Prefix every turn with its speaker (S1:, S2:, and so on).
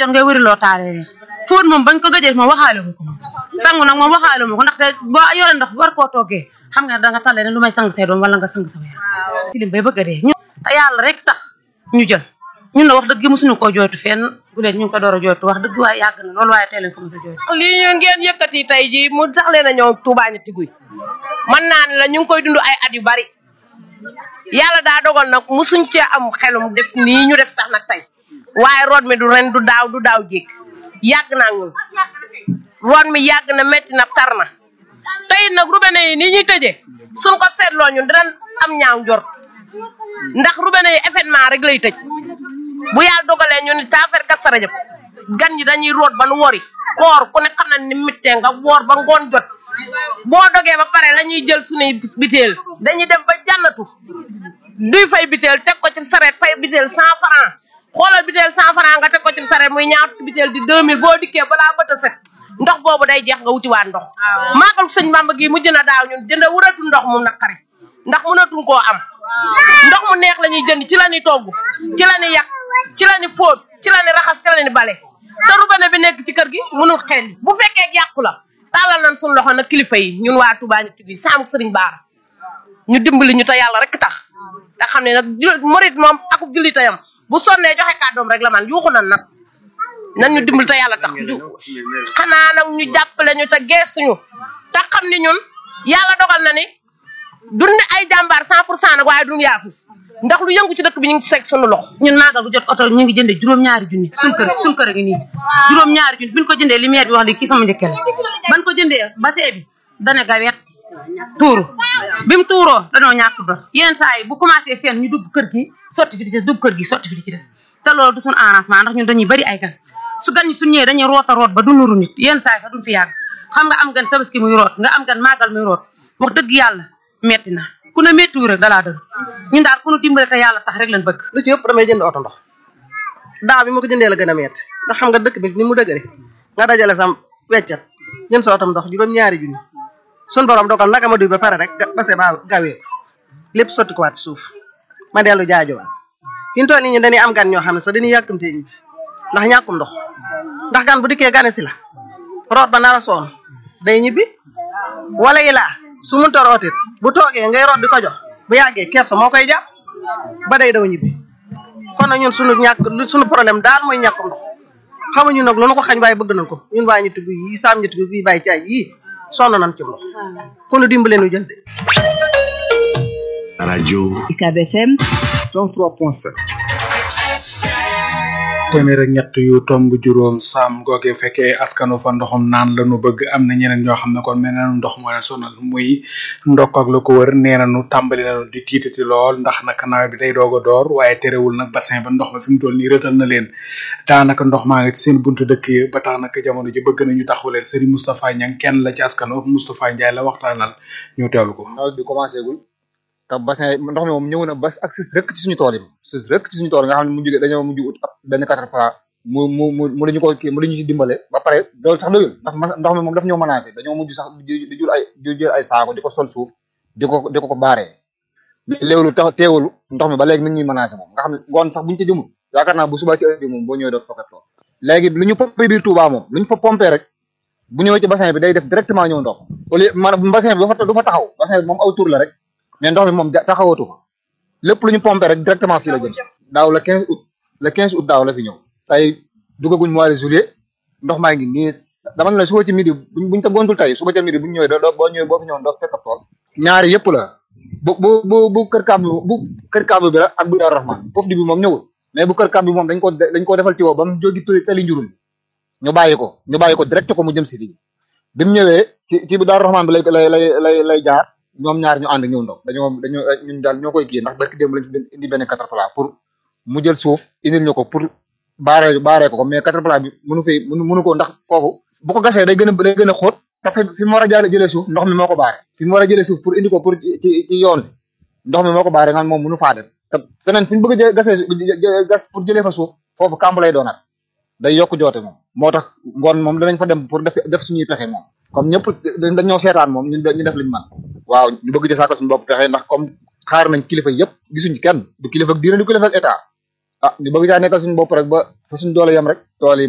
S1: jot ngay wëri loo taale fóot moom bañ ko gëjee moom waxaale ma ko moom sangu nag moom waxaale ma ko ndaxte boo yore ndox war koo toggee xam nga da nga tàlle ne lu may sang say doom wala nga sang sa yaram tilim bay bëgg a dee ñu te yàlla rek tax ñu jël ñun na wax dëgg mosuñu koo jooytu fenn bu leen ñu ngi ko door a jooytu wax dëgg waaye yàgg na loolu waaye tey leen ko mos a jooytu
S2: lii ñu ngeen yëkkati tey jii mu sax leen a ñëw Touba ñetti guy man naa ne la ñu ngi koy dund ay at yu bari yàlla daa dogal nag musuñ cee am xelum def nii ñu def sax nag tey waaye root mi du ren du daaw du daaw jéeg yàgg naa ñun root mi yàgg na metti na tar na tey nag robinet yi nii ñuy tëjee suñ ko seetloo ñun dinañ am ñaaw njort ndax robinet yi événement rek lay tëj bu yàlla dogalee ñu ni taafeer kas sarajëb gan ñi dañuy root ba nu wori koor ku ne xam na ni mittee nga woor ba ngoon jot boo dogee ba pare la ñuy jël suñuy biteel dañuy dem ba jànnatu duy fay biteel teg ko ci sareet fay biteel cent franc xoolal biteel cent franc nga teg ko ci sareet muy ñaar biteel di deux mille boo dikkee balaa bët a set ndox boobu day jeex nga wutiwaat ndox maagal sëñ Bamba gi mujj na daaw ñun jënd wuratu ndox mu naqari ndax mënatuñ koo am ndox mu neex la ñuy jënd ci la ñuy togg ci la ñuy yàq ci la ñuy fóot ci la ñuy raxas ci la ñuy bale te robinet bi nekk ci kër gi mënul xel bu fekkee yàqu la tàllal nañ suñu loxo nag kilifa yi ñun waa Touba ñetti bi saam sëriñ Baara ñu dimbali ñu te yàlla rek tax te xam ne nag morit moom akub jullitayam bu sonnee joxe kàddoom rek la man yuuxu nan nag nan ñu dimbali te yàlla tax xanaa nag ñu jàppale ñu te geesuñu te xam ni ñun yàlla dogal na ni duñ ne ay jàmbaar cent pour cent nag waaye duñ yaafus ndax lu yëngu ci dëkk bi ñu ngi ci fekk sunu loxo
S1: ñun maagal bu jot oto ñu ngi jëndee juróom-ñaari junni suñ kër suñ kër a ngi nii juróom-ñaari junni biñ ko jëndee lumière bi wax li kii sama njëkke la ban ko jëndee basee bi dana gawet tuuru bi mu tuuroo danoo ñàkk dox yenn saa yi bu commencé seen ñu dugg kër gi sotti fi di des dugg kër gi sotti fi di ci des te loolu du suñ arrangement ndax ñun dañuy bari ay gan su gan ñi suñ ñëwee dañuy root a root ba du nuru nit yenn saa yi sax duñ fi yàgg xam nga am gan tabaski muy root nga am gan maagal muy root wax dëgg yàlla metti na ku ne méttiwu rek dalaa dëgg ñun daal ku nu dimbale te yàlla tax rek lañ bëgg
S3: lu ci yëpp damay jënd oto ndox daaw bi ma ko jëndee la gën a metti ndax xam nga dëkk bi ni mu dëgëre nga dajale sam weccat jënd sa otom ndox juróom-ñaari junni sun borom dogal naka ma duy ba pare rek base ba gawee lépp sotti ko waat suuf ma dellu jaajuwaat fi ñu toll nii ñun dañuy am gan ñoo xam ne sax dañuy yàkkamtee ñibbi ndax ñàkkum ndox ndax gan bu dikkee gane si la root ba nar a soon day ñibbi wala yi laa su munta rootit bu toogee ngay root di ko jox bu yàggee kersa moo koy jàpp ba day daw ñibbi kon nag ñun sunu ñàkk sunu problème daal mooy ñàkkum ndox xamuñu nag lu nu ko xañ waaye bëgg nañ ko ñun waa ñetti gu yi saam ñetti gu yi bàyyi caay yii sonn nañ ci ndox fu nu dimbale nu jël de
S4: rajo
S5: UCAB FM 103.7
S6: téeméer ak ñett yu tomb juróom saam googe fekkee askanu fa ndoxum naan la nu bëgg am na ñeneen ñoo xam ne kon mel na ndox moo leen sonal muy ndokk ak lu ko wër nee nañu tàmbali nañu di tiitati lool ndax nag nawet bi day doog a door waaye terewul nag bassin ba ndox ma fi mu toll nii rëtal na leen daanaka ndox maa ngi ci seen buntu dëkk yi ba tax nag jamono ji bëgg nañu taxawu leen Serigne Moustapha Niang kenn la ci askanu Moustapha Ndiaye la waxtaanal ñu teewlu ko.
S7: nawet bi commencé gul te bassin ndox mi moom ñëw na ba ak sis rëkk ci suñu tool yi sis rëkk ci suñu tool nga xam ne mu jóge dañoo mujj ut ab benn quatre fois mu mu mu mu dañu ko kii mu dañu ci dimbale ba pare loolu sax doyul ndax ndox mi moom daf ñoo menacé dañoo mujj sax di jul ay di jël ay saako di ko sol suuf di ko di ko ko baaree mais léewlu tax teewul ndox mi ba léegi nit ñuy menacé moom nga xam ne ngoon sax buñu ca jëmul yaakaar naa bu subaa ci heure bi moom boo ñëwee doo fekkat lool léegi lu ñu pompé biir Touba moom lu ñu fa pompé rek bu ñëwee ci bassin bi day def directement ñëw ndox au lieu maanaam bassin bi du fa du fa taxaw bassin bi moom aw tour la rek mais ndox mi moom taxawatu fa lépp lu ñu pompé rek directement fii la jëm daaw le 15 août le 15 août daaw la fi ñëw tey dugaguñ mois de juillet ndox maa ngi nii dama ne la suba ci midi buñ buñ ta gontul tey suba ca midi buñ ñëwee doo boo ñëwee boo fi ñëwoon doo fekk tool ñaari yëpp la bu bu bu bu kër kàmb bu kër kàmb bi la ak bu Daaru Rahman foofu di bi moom ñëwul mais bu kër kàmb bi moom dañ ko dañ ko defal tiwo ba mu jógi tali njurul ñu bàyyi ko ñu bàyyi ko direct ko mu jëm si fii bi mu ñëwee ci ci bu Daaru Rahman bi lay lay lay lay lay jaar ñoom ñaar ñu ànd ñëw ndox dañoo dañoo ñun daal ñoo koy kii ndax barki démb lañ fi indi benn caterpillar pour mu jël suuf indil ñu ko pour baaree baaree ko ko mais caterpillar bi mënu fay mënu mënu ko ndax foofu bu ko gasee day gën a day gën a xóot te fi mu war a jëlee jëlee suuf ndox mi moo ko baare fi mu war a jëlee suuf pour indi ko pour ci ci yoon bi ndox mi moo ko baare nga moom mënu faa dem te feneen fi ñu bëgg a gasee gas pour jëlee fa suuf foofu kàmb lay doonaat day yokk joote moom moo tax ngoon moom danañ fa dem pour def def suñuy pexe moom comme ñëpp dañoo seetaan moom ñu ñu def liñ man waaw ñu bëgg ci sàkkal suñu bopp pexe ndax comme xaar nañ kilifa yëpp gisuñ ci kenn du kilifa ak diine du kilifa ak état ah ñu bëgg caa nekkal suñu bopp rek ba fa suñu doole yem rek tool yi